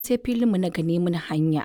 sai filinmu na gane mun hanya.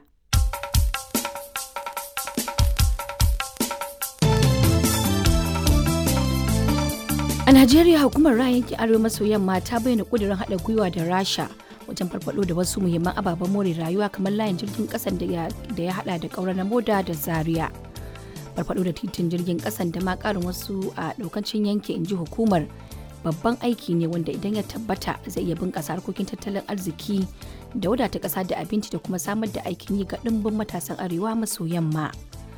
A Najeriya hukumar ra'ayin yankin Arewa maso yamma ta bayyana ƙudurin haɗa gwiwa da Rasha wajen farfado da wasu muhimman ababen more rayuwa kamar layin jirgin ƙasan da ya haɗa da ƙaura na moda da Zaria. Farfado da titin jirgin ƙasan da ma ƙarin wasu a ɗaukancin yanki inji hukumar babban aiki ne wanda idan ya tabbata zai iya bunƙasa harkokin tattalin arziki da wadata ƙasa da abinci da kuma samar da aikin yi ga ɗimbin matasan arewa maso yamma.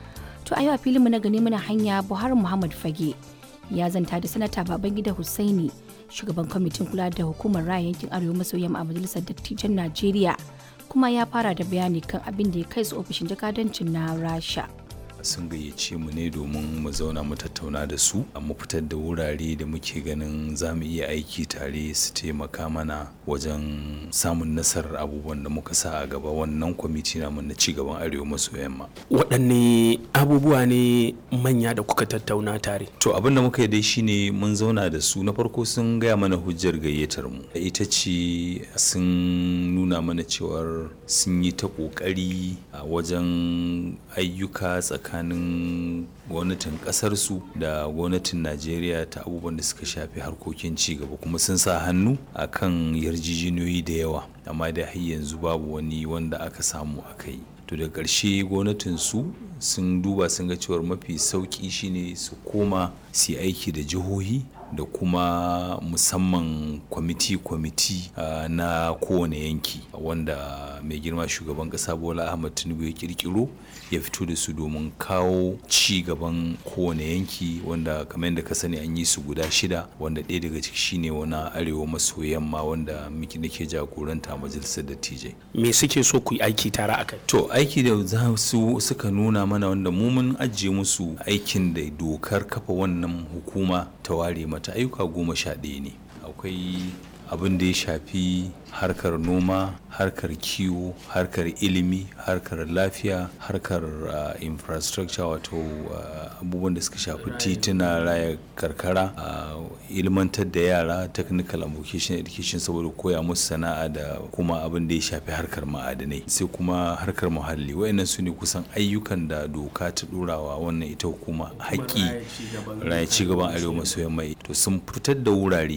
To a yau a filinmu na gani muna hanya Buhari Muhammad Fage ya zanta da sanata Babangida Hussaini shugaban kwamitin kula da hukumar raya yankin arewa maso yamma a majalisar dattijan Najeriya kuma ya fara da bayani kan abin da ya kai su ofishin jakadancin na Rasha. sun gayyace mu ne domin mu zauna mu tattauna da su mu fitar da wurare da muke ganin za mu iya aiki tare su taimaka mana wajen samun nasarar abubuwan da muka sa a gaba wannan kwamiti namu na cigaban arewa maso yamma waɗanne abubuwa ne manya da kuka tattauna tare to abin da muka yi dai shine mun zauna da su na farko sun gaya mana hujjar gayyatar mu ita ce sun nuna mana cewar sun yi ta ƙoƙari a wajen ayyuka tsakanin tsakanin gwamnatin kasarsu da gwamnatin najeriya ta abubuwan da suka shafi harkokin cigaba kuma sun sa hannu a kan yarjejeniyoyi da yawa amma da har yanzu babu wani wanda aka samu aka yi to da ƙarshe gwamnatinsu sun duba sun ga cewar mafi sauƙi shine su koma su aiki da jihohi da kuma musamman kwamiti-kwamiti uh, na kowane yanki wanda mai girma shugaban kasa bola ahmad tinubu ya kirkiro ya fito da su domin kawo ci gaban kowane yanki wanda kamar yadda ka sani an yi su guda shida wanda ɗaya daga ciki shine wani arewa maso yamma wanda miki nake jagoranta majalisar dattijai me suke so ku yi aiki tare a kai to aiki da za su suka nuna mana wanda mu mun ajiye musu aikin da dokar kafa wannan hukuma ta ware mata ayyuka goma sha ɗaya ne akwai abin da ya shafi harkar noma harkar kiwo harkar ilimi harkar lafiya harkar uh, infrastructure wato uh, abubuwan da suka shafi tituna raya karkara uh, ilmantar da yara technical and vocational education saboda koya musu sana'a da kuma abin da ya shafi harkar ma'adanai sai kuma harkar muhalli wayannan su ne kusan ayyukan da doka ta ɗorawa wannan ita hukuma haƙƙi raya cigaban arewa maso yamma to sun fitar da wurare